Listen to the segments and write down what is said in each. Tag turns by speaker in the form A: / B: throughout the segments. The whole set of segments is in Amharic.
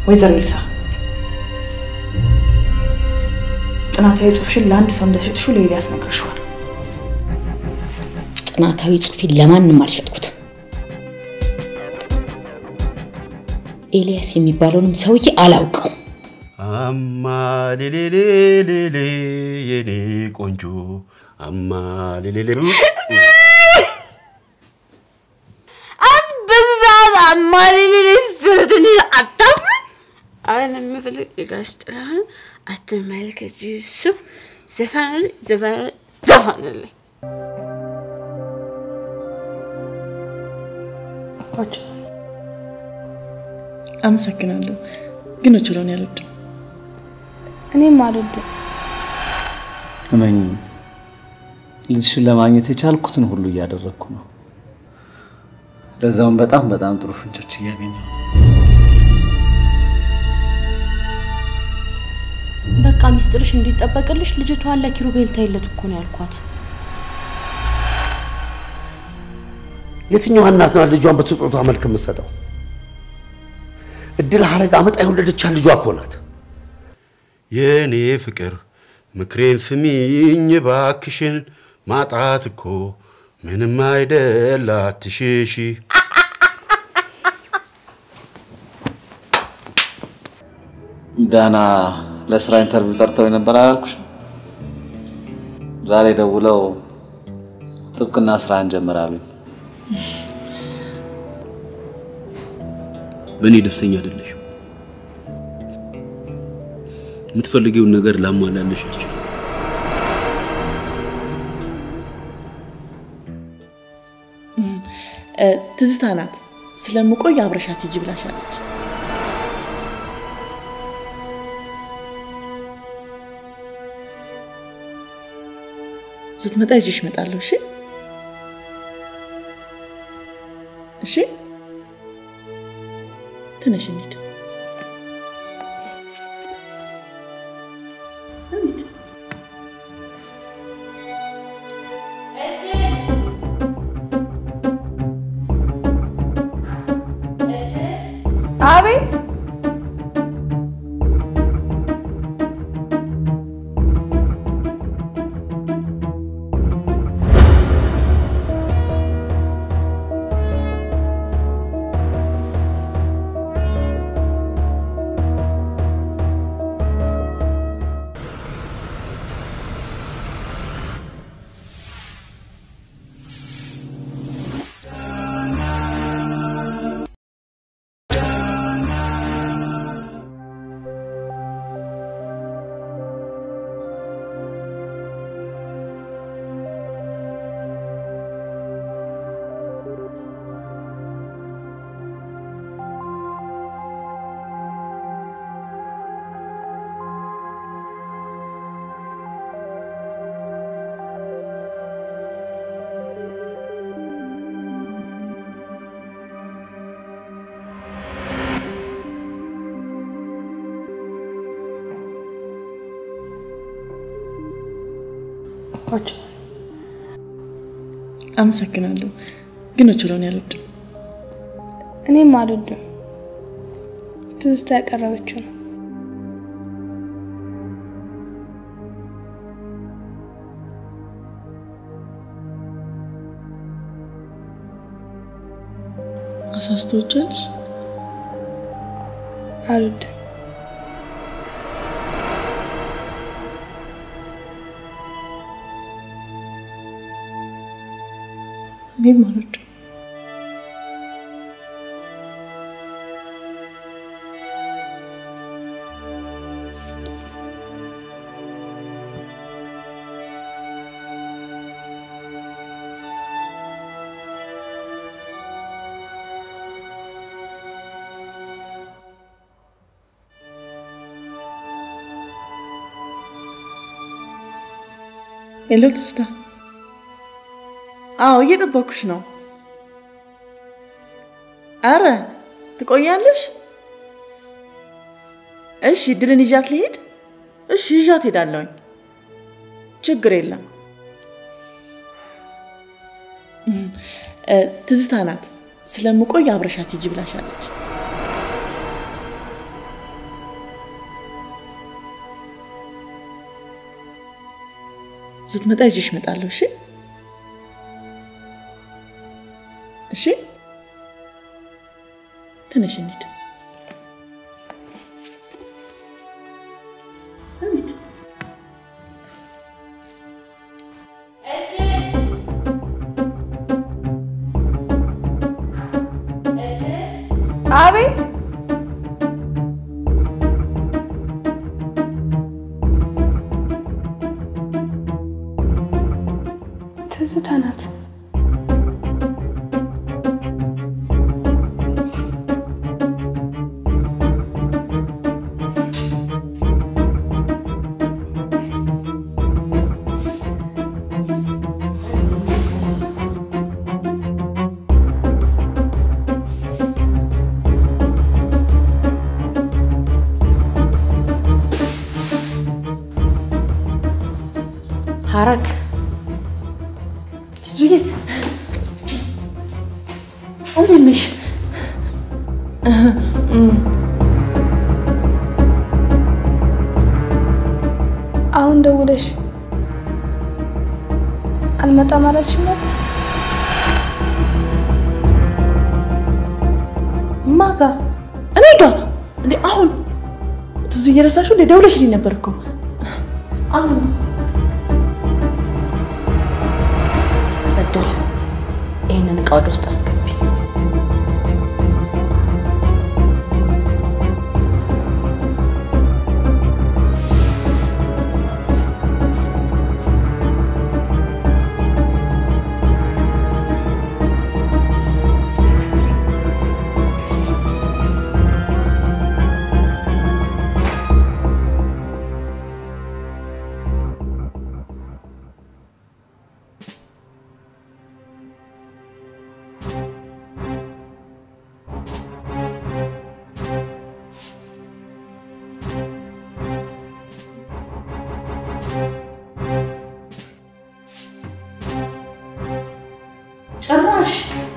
A: ወይዘሮ ኤልሳ ጥናታዊ ጽሑፍሽን ለአንድ ሰው እንደሸጥሽው ለኤልያስ ነግረሽዋል።
B: ጥናታዊ ጽሑፌን ለማንም አልሸጥኩትም። ኤልያስ የሚባለውንም ሰውዬ አላውቀው።
C: አማ ሌሌሌሌሌ የኔ ቆንጆ አማ ሌሌሌ
D: አስበዛት አማሌሌ ስርትን አታፍሪ። አሁን የምፈልግ የጋሽ ጥላሁን አትመልከች ሱፍ ዘፈን ዘፈን ዘፈንልኝ
A: አመሰግናለሁ፣ ግን ኦቾሎኒ አልወድም።
E: እኔም አልወድም።
F: እመኝ ልጅሽን ለማግኘት የቻልኩትን ሁሉ እያደረግኩ ነው። ለዛውም በጣም በጣም ጥሩ ፍንጮች እያገኘሁ ነው።
E: በቃ ሚስጥርሽ እንዲጠበቅልሽ ልጅቷን ለኪሩቤል ተይለት እኮ ነው ያልኳት።
C: የትኛዋ እናት ናት ልጇን በስጦታ መልክ የምትሰጠው? እድል ሀረግ አመጣ የወለደቻት ልጇ እኮ ናት። የእኔ ፍቅር ምክሬን ስሚኝ ባክሽን፣ ማጣት እኮ ምንም አይደል አትሽሺ።
F: ዳና ለስራ ኢንተርቪው ጠርተው የነበር አላልኩሽ? ዛሬ ደውለው ጥብቅና ስራ እንጀምራሉኝ።
G: በእኔ ደስተኛ አይደለሽም። የምትፈልጊውን ነገር ላሟላለሽ አልችልም።
A: ትዝታ ናት ስለምቆይ አብረሻት ሂጂ ብላሻለች። ስትመጣ ይዤሽ እመጣለሁ። እሺ እሺ፣ ተነሽ እንሂድ። እንሂድ።
E: አቤት
A: አመሰግናለሁ፣ ግን ኦቾሎኒ አልወድም።
E: እኔም አልወድም። ትዝታ ያቀረበችው ነው።
A: አሳስቶቻለሽ?
E: አልወድም።
A: እኔም አልወድም። ሄሎ ትዝታ። አዎ እየጠበኩሽ ነው። አረ ትቆያለሽ? እሺ ድልን ይዣት ልሄድ? እሺ ይዣት ሄዳለሁኝ። ችግር የለም። እ፣ ትዝታ ናት ስለምቆይ አብረሻት ሂጂ ብላሻለች። ስትመጣ ይዤሽ እመጣለሁ። እሺ እሺ፣ ተነሽ እንሂድ። እንሂድ።
E: አቤት ትዝታ ናት።
A: ሐረግ ትዙዬ እንዴት ነሽ?
E: አሁን ደውለሽ አልመጣም አላልሽም ነበር?
A: ማጋ እኔ ጋ እንዴ? አሁን ትዙዬ ረሳሽው እንዴ? ደውለሽልኝ ነበር እኮ አሁን እድል ይህንን እቃ ወደ ውስጥ አስገቢ። ጭራሽ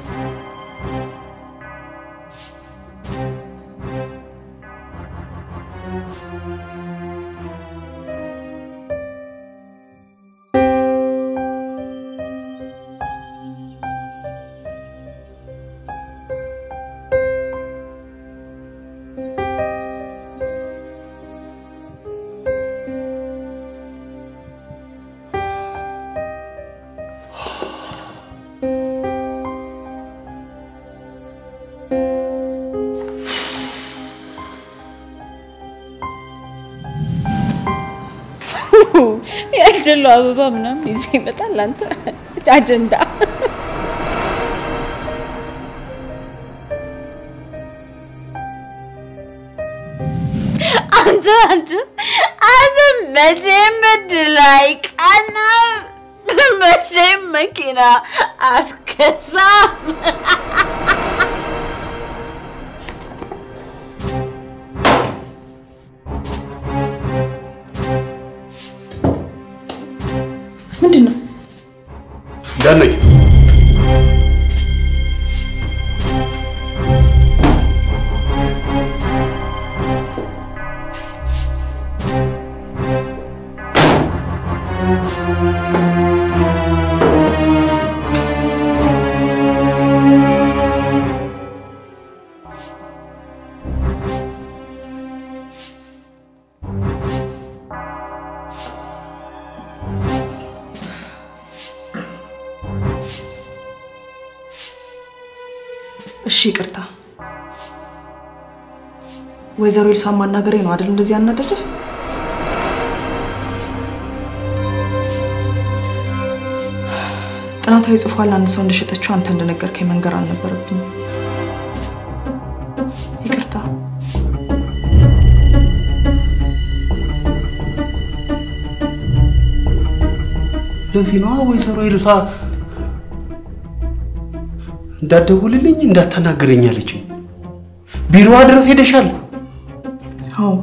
D: ያደለው አበባ ምናምን ይዞ ይመጣል። አንተ አጀንዳ አንተ አንተ አንተ መቼም እድል አይቀናም፣ መቼም መኪና አትገዛም።
A: ምንድን ነው?
C: እንዳነቂ
H: እሺ ይቅርታ። ወይዘሮ ኤልሳን ማናገሬ ነው አይደል እንደዚህ ያናደደ? ጥናታዊ ጽሑፏን ለአንድ ሰው እንደሸጠችው አንተ እንደነገርከኝ መንገር አልነበረብኝም። ይቅርታ።
C: ለዚህ ነዋ ወይዘሮ ኤልሳ እንዳትደውልልኝ እንዳታናግረኝ አለችኝ። ቢሮዋ ድረስ ሄደሻል?
H: አዎ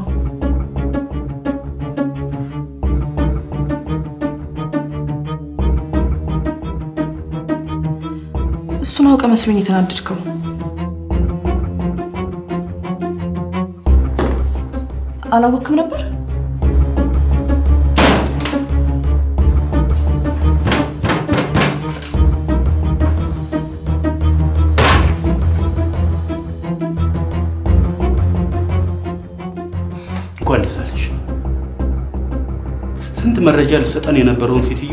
H: እሱን አውቀ መስሎኝ የተናደድከው። አላወክም ነበር?
C: መረጃ ልሰጠን የነበረውን ሴትዮ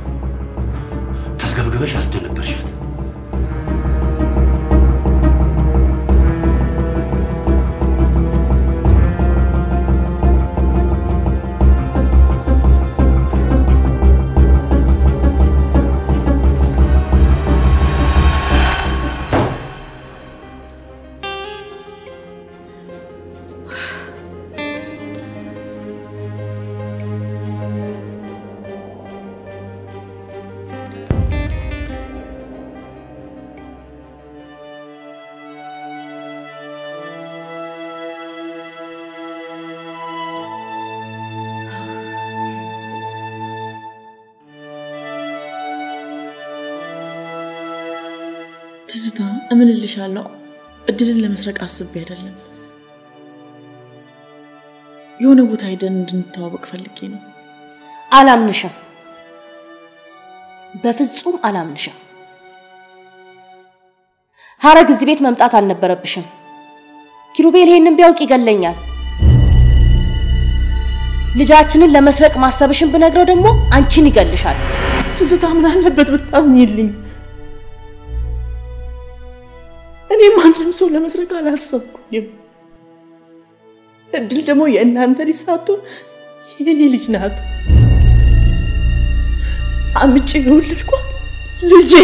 C: ተስገብግበሽ አስደነበርሻት።
A: ትዝታ እምልልሻለሁ፣ እድልን ለመስረቅ አስቤ አይደለም። የሆነ ቦታ ሄደን እንድንተዋወቅ ፈልጌ ነው።
E: አላምንሽም፣ በፍጹም አላምንሽም። ሀረግ እዚህ ቤት መምጣት አልነበረብሽም። ኪሩቤል ይሄንን ቢያውቅ ይገለኛል። ልጃችንን ለመስረቅ ማሰብሽን ብነግረው ደግሞ አንቺን ይገልሻል።
A: ትዝታ ምን አለበት ብታዝኝልኝ? እኔ ማንም ሰው ለመስረቅ አላሰብኩኝም። እድል ደግሞ የእናንተ ልጅ ሳትሆን የኔ ልጅ ናት። አምጬ የወለድኳት ልጄ።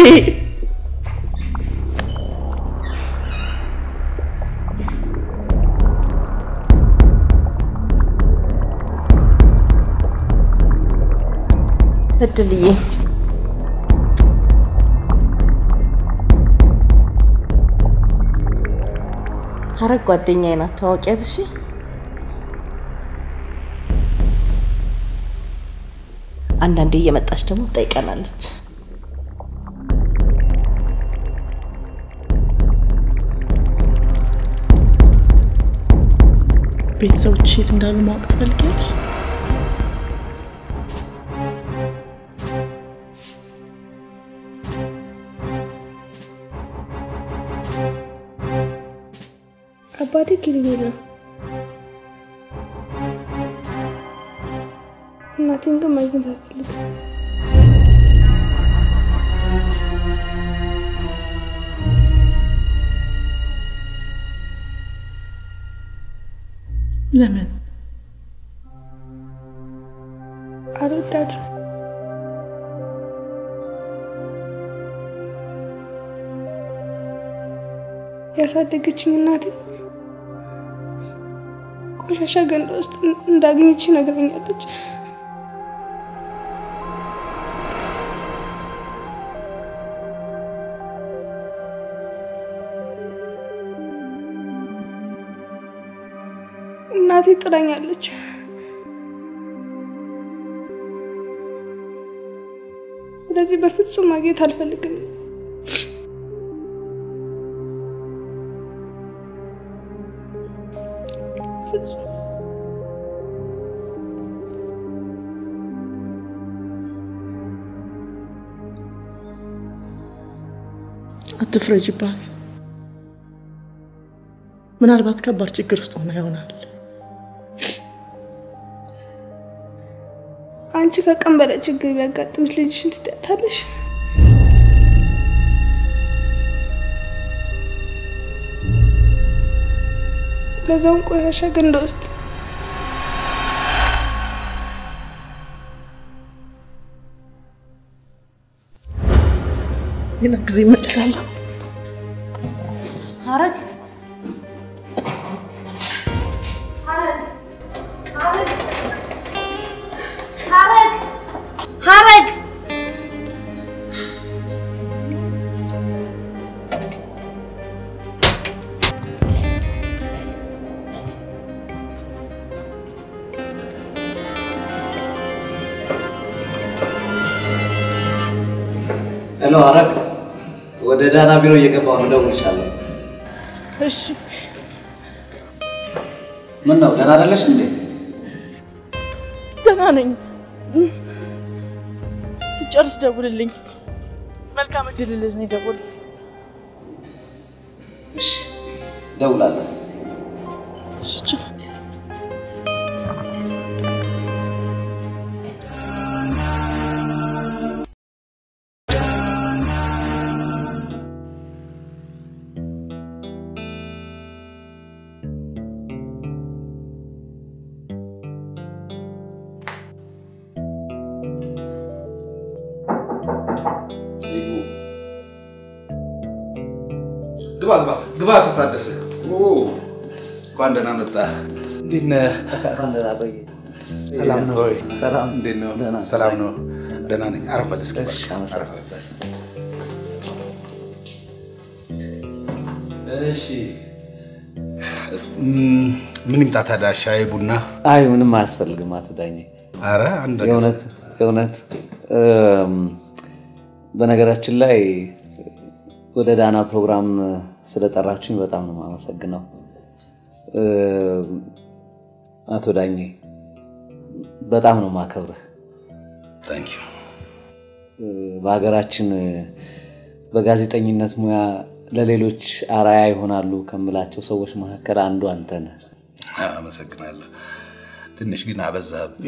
E: እድልዬ ሀረግ ጓደኛዬ ናት፣ ታዋቂያት። እሺ አንዳንዴ እየመጣች ደግሞ ትጠይቀናለች።
A: ቤተሰቦች የት እንዳሉ ማወቅ ትፈልጊያለሽ?
I: አባቴ ኪሩቤል ነው። እናቴን ግን ማግኘት አልፈልግም።
A: ለምን?
I: አልወዳትም። ያሳደገችኝ እናቴ ቆሻሻ ገንዳ ውስጥ እንዳገኘች ነግረኛለች። እናቴ ጥላኛለች። ስለዚህ በፍጹም ማግኘት አልፈልግም። ፍጹም
A: አትፍረጅባት። ምናልባት ከባድ ችግር ውስጥ ሆና ይሆናል።
I: አንቺ ከቀን በላይ ችግር ቢያጋጥምሽ ልጅሽን ትጠያታለሽ? ለዛውም ቆሻሻ ገንዳ ውስጥ
A: ሌላ ጊዜ እመልሳለሁ።
E: ሀረግ ሀረግ ሀረግ
F: ሄሎ ሀረግ፣ ወደ ዳና ቢሮ እየገባሁ ነው፣ እደውልልሻለሁ።
A: እሺ፣
F: ምን ነው ደህና አይደለሽ እንዴ?
A: ደህና ነኝ። ስጨርስ ደውልልኝ። መልካም እድል ልልህ ነው የደወልኩት።
F: እሺ እደውላለሁ።
A: እሺ ቻው።
J: ግባ ግባ ግባ። አቶ ታደሰ እንኳን ደህና መጣ። እንዴት ነህ? ሰላም ነው ወይ? እንዴት ነው? ሰላም ነው? ደህና ነኝ። አረፍ በል እስኪ እባክህ፣ አረፍ በል። እሺ እም፣ ምን ይምጣ ታዲያ? ሻይ ቡና?
F: አይ ምንም አያስፈልግም አቶ ዳኜ።
J: አረ አንድ ነገር
F: የእውነት የእውነት እም፣ በነገራችን ላይ ወደ ዳና ፕሮግራም ስለጠራችሁኝ በጣም ነው የማመሰግነው። እም፣ አቶ ዳኜ በጣም ነው የማከብርህ።
J: ታንክ ዩ።
F: በሀገራችን በጋዜጠኝነት ሙያ ለሌሎች አርአያ ይሆናሉ ከምላቸው ሰዎች መካከል አንዱ አንተ ነህ።
J: አመሰግናለሁ። ትንሽ ግን አበዛብኝ።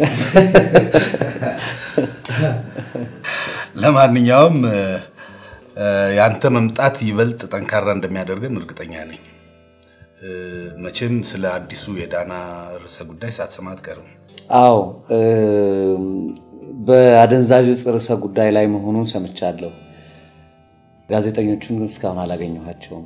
J: ለማንኛውም እ፣ የአንተ መምጣት ይበልጥ ጠንካራ እንደሚያደርገን እርግጠኛ ነኝ። እ፣ መቼም ስለ አዲሱ የዳና ርዕሰ ጉዳይ ሳትሰማ አትቀርም።
F: አዎ እም፣ በአደንዛዥ ዕፅ ርዕሰ ጉዳይ ላይ መሆኑን ሰምቻለሁ። ጋዜጠኞቹን ግን እስካሁን አላገኘኋቸውም።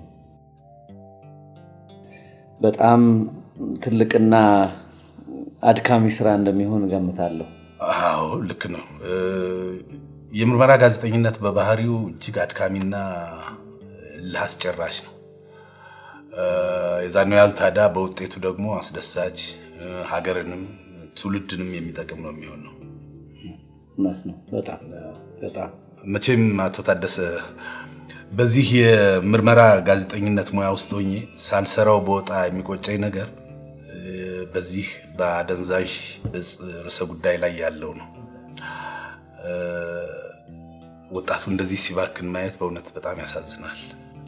F: በጣም ትልቅና አድካሚ ስራ እንደሚሆን እገምታለሁ።
J: አዎ ልክ ነው። እ፣ የምርመራ ጋዜጠኝነት በባህሪው እጅግ አድካሚና ለአስጨራሽ ነው። እ፣ የዛኔው ያህል ታዲያ በውጤቱ ደግሞ አስደሳች እ፣ ሀገርንም ትውልድንም የሚጠቅም ነው የሚሆነው።
F: እውነት ነው። በጣም በጣም
J: መቼም አቶ ታደሰ በዚህ የምርመራ ጋዜጠኝነት ሙያ ውስጥ ሆኜ ሳልሰራው በወጣ የሚቆጨኝ ነገር እ፣ በዚህ በአደንዛዥ ዕፅ ርዕሰ ጉዳይ ላይ ያለው ነው። እ፣ ወጣቱ እንደዚህ ሲባክን ማየት በእውነት በጣም ያሳዝናል።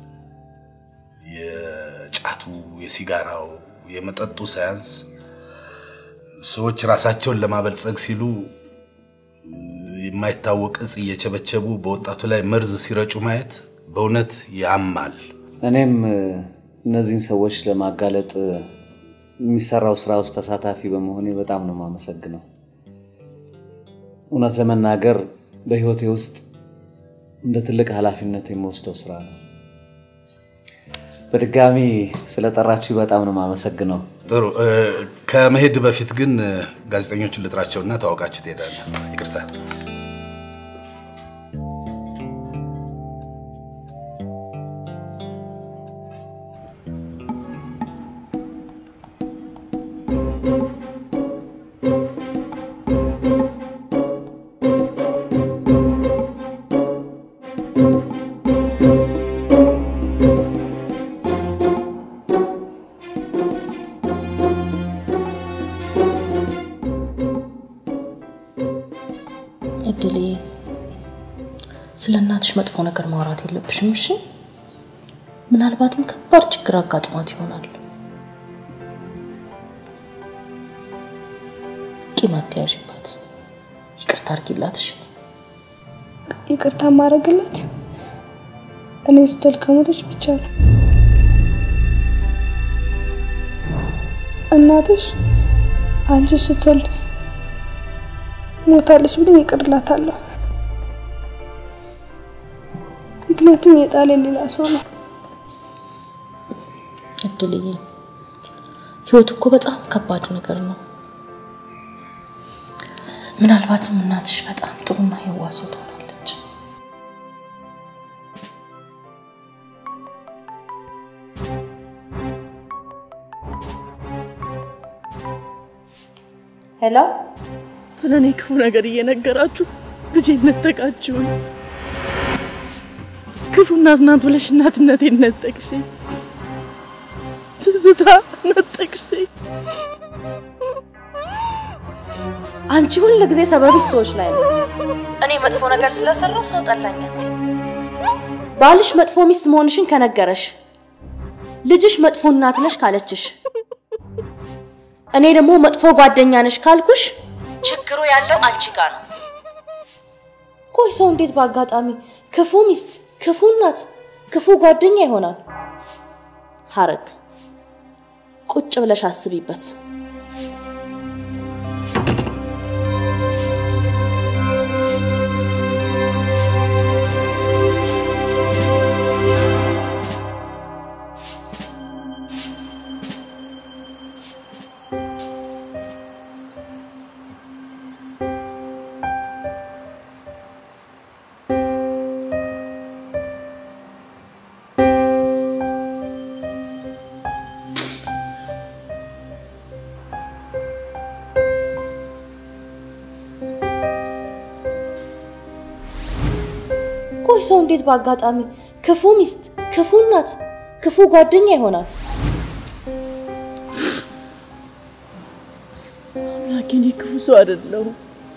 J: የጫቱ፣ የሲጋራው፣ የመጠጡ ሳያንስ ሰዎች ራሳቸውን ለማበልጸግ ሲሉ የማይታወቅ እጽ እየቸበቸቡ በወጣቱ ላይ መርዝ ሲረጩ ማየት በእውነት ያማል።
F: እኔም እ፣ እነዚህን ሰዎች ለማጋለጥ እ፣ የሚሰራው ስራ ውስጥ ተሳታፊ በመሆኔ በጣም ነው የማመሰግነው። እውነት ለመናገር በህይወቴ ውስጥ እንደ ትልቅ ኃላፊነት የምወስደው ስራ ነው። በድጋሚ ስለጠራችሁ በጣም ነው የማመሰግነው።
J: ጥሩ እ፣ ከመሄድ በፊት ግን እ፣ ጋዜጠኞቹን ልጥራቸውና ተዋውቃችሁ ትሄዳለህ። ይቅርታ።
E: እድሌ ስለ እናትሽ መጥፎ ነገር ማውራት የለብሽም እሺ ምናልባትም ከባድ ችግር አጋጥሟት ይሆናል ቂም አትያዥባት ይቅርታ አድርጊላት እሺ
I: ይቅርታ ማድረግላት እኔ ስትወልድ ከሞተች ብቻ ነው። እናትሽ አንቺ ስትወልድ ሞታለች ብለኝ ይቅር እላታለሁ። ምክንያቱም የጣለ ሌላ ሰው ነው።
E: እድልዬ ህይወት እኮ በጣም ከባድ ነገር ነው ምናልባትም እናትሽ በጣም ጥሩና የዋህ ሰው ትሆናለች ሄሎ
A: ስለ እኔ ክፉ ነገር እየነገራችሁ ልጄን ነጠቃችሁኝ። ክፉ እናት ናት ብለሽ እናትነቴን ነጠቅሽኝ። ትዝታ ነጠቅሽኝ።
E: አንቺ ሁል ጊዜ ሰበብሽ ሰዎች ላይ ነው። እኔ መጥፎ ነገር ስለሰራው ሰው ጠላኝ አትይም። ባልሽ መጥፎ ሚስት መሆንሽን ከነገረሽ፣ ልጅሽ መጥፎ እናት ነሽ ካለችሽ፣ እኔ ደግሞ መጥፎ ጓደኛ ነሽ ካልኩሽ፣ ችግሩ ያለው አንቺ ጋር ነው። ቆይ ሰው እንዴት በአጋጣሚ ክፉ ሚስት፣ ክፉ እናት፣ ክፉ ጓደኛ ይሆናል? ሀረግ ቁጭ ብለሽ አስቢበት። ቆይ ሰው እንዴት በአጋጣሚ ክፉ ሚስት፣ ክፉ እናት፣ ክፉ ጓደኛ ይሆናል?
A: አምላኬ እኔ ክፉ ሰው አይደለሁም።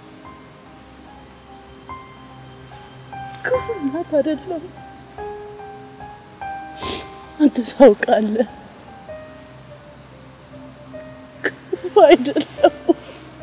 A: ክፉ እናት አይደለሁም። አንተ ታውቃለህ። ክፉ አይደለሁም።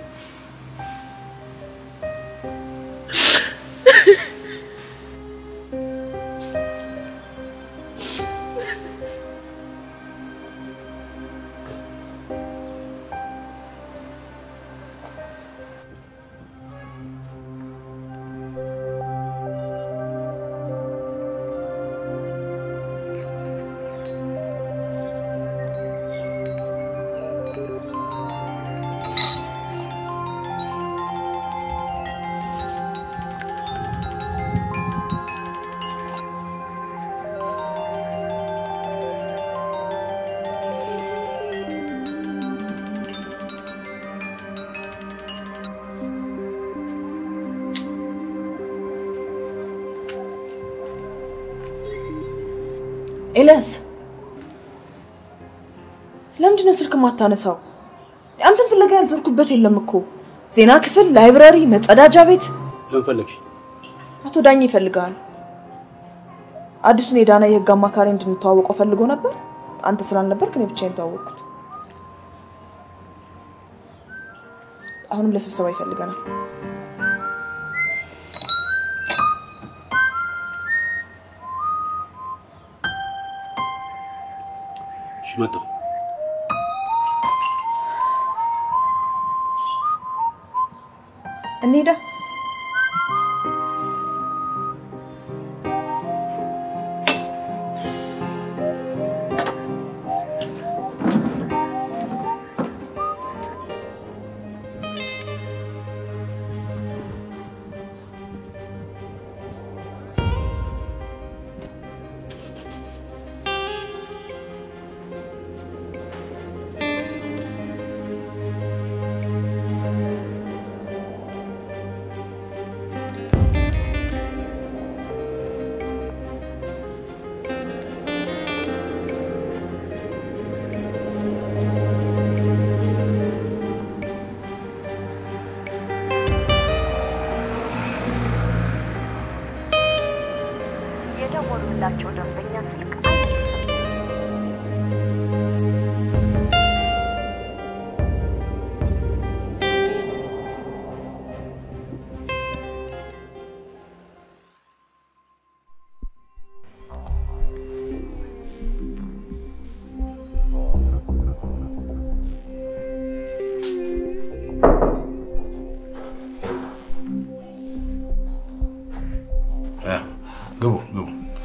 H: ኤልያስ ለምንድን ነው ስልክ ማታነሳው? አንተን ፍለጋ ያልዞርኩበት የለም እኮ። ዜና ክፍል፣ ላይብራሪ፣ መጸዳጃ ቤት።
G: ለምን ፈለግሽ?
H: አቶ ዳኝ ይፈልጋል። አዲሱን የዳና የህግ አማካሪ እንድንተዋወቀው ፈልጎ ነበር። አንተ ስላልነበርክ እኔ ብቻዬን ተዋወቅኩት። አሁንም ለስብሰባ ይፈልገናል።
G: እሺ መጣሁ።
H: እንሂዳ።
K: የደወሉላቸው ደንበኛ ስልክ
J: ግቡ ግቡ።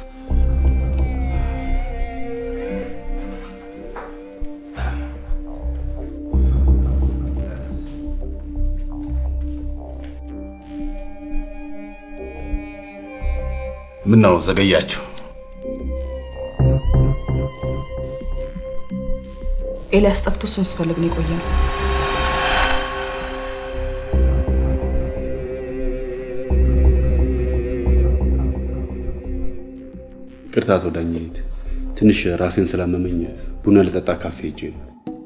J: ምን ነው ዘገያችሁ?
H: ኤልያስ ጠፍቶ እሱን ስፈልግ ነው የቆየ ነው።
G: ይቅርታ አቶ ዳኘት፣ ትንሽ ራሴን ስላመመኝ ቡና ልጠጣ ካፌ ሄጄ ነው።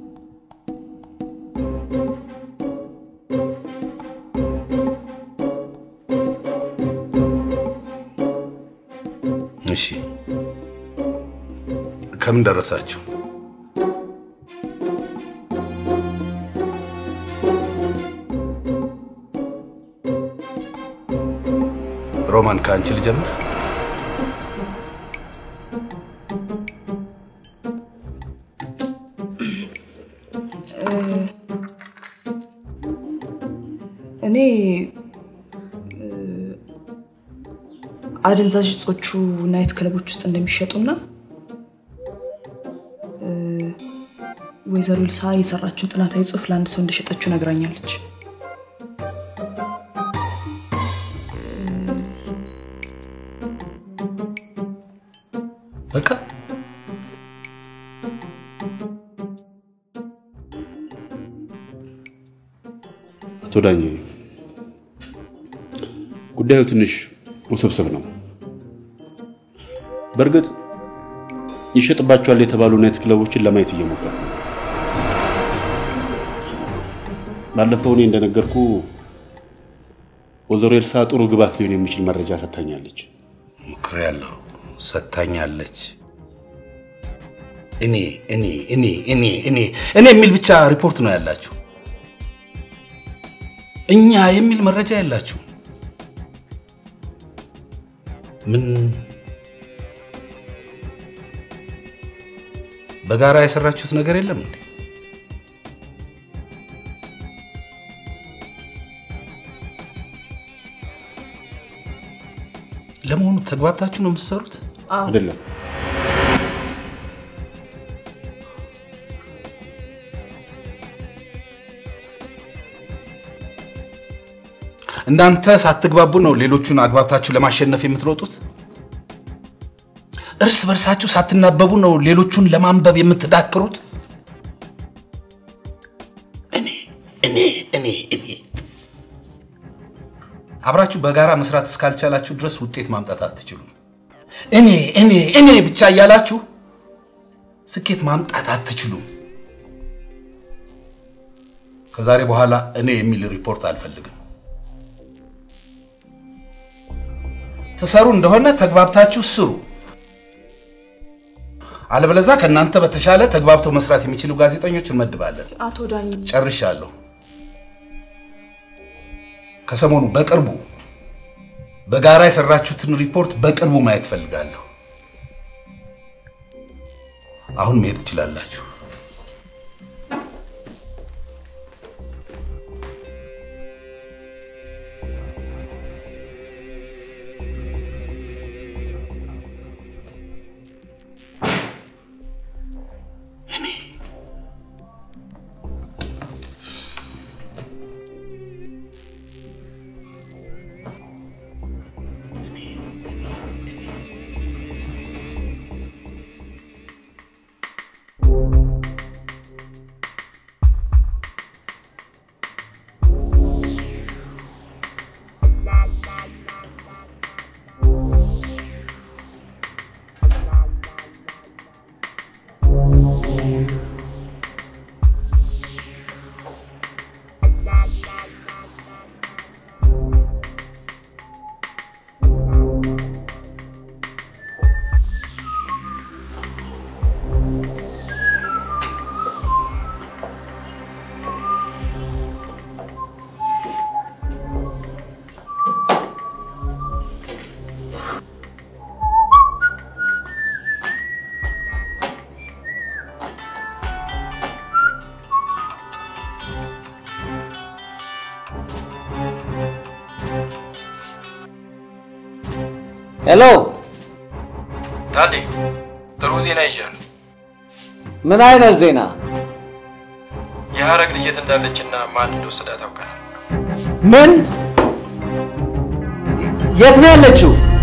J: እሺ፣ ከምን ደረሳችሁ? ሮማን ከአንቺ ልጀምር።
H: እኔ እ፣ አደንዛዥ እጾቹ ናይት ክለቦች ውስጥ እንደሚሸጡና እ፣ ወይዘሮ ልሳ የሰራችውን ጥናታዊ ጽሑፍ ለአንድ ሰው እንደሸጠችው ነግራኛለች።
J: በቃ
G: አቶ ዳኘ፣ ጉዳዩ ትንሽ ውስብስብ ነው። በእርግጥ ይሸጥባቸዋል የተባሉ ናይት ክለቦችን ለማየት እየሞከርኩ ነው። ባለፈው እኔ እንደነገርኩ ወይዘሮ ኤልሳ ጥሩ ግባት ሊሆን የሚችል መረጃ ሰጥታኛለች።
J: ሞክሬያለሁ፣ ሰጥታኛለች። እኔ እኔ እኔ እኔ እኔ እኔ የሚል ብቻ ሪፖርት ነው ያላችሁ። እኛ የሚል መረጃ ያላችሁ ምን በጋራ የሰራችሁት ነገር የለም እንዴ? ለመሆኑ ተግባብታችሁ ነው የምትሰሩት?
G: አይደለም።
J: እናንተ ሳትግባቡ ነው ሌሎቹን አግባብታችሁ ለማሸነፍ የምትሮጡት? እርስ በርሳችሁ ሳትናበቡ ነው ሌሎቹን ለማንበብ የምትዳክሩት? እኔ እኔ እኔ እኔ አብራችሁ በጋራ መስራት እስካልቻላችሁ ድረስ ውጤት ማምጣት አትችሉም። እኔ እኔ እኔ ብቻ እያላችሁ ስኬት ማምጣት አትችሉም። ከዛሬ በኋላ እኔ የሚል ሪፖርት አልፈልግም። ትሰሩ እንደሆነ ተግባብታችሁ ስሩ። አለበለዛ ከእናንተ በተሻለ ተግባብተው መስራት የሚችሉ ጋዜጠኞች እንመድባለን።
H: አቶ ዳኝ
J: ጨርሻለሁ። ከሰሞኑ በቅርቡ በጋራ የሰራችሁትን ሪፖርት በቅርቡ ማየት ፈልጋለሁ። አሁን መሄድ ትችላላችሁ።
F: ሄሎ፣
K: ታዴ ጥሩ ዜና ይዣለሁ።
F: ምን አይነት ዜና?
K: የሀረግ ልጅ የት እንዳለችና ማን እንደወሰዳት ታውቃለህ?
F: ምን? የት ነው ያለችው?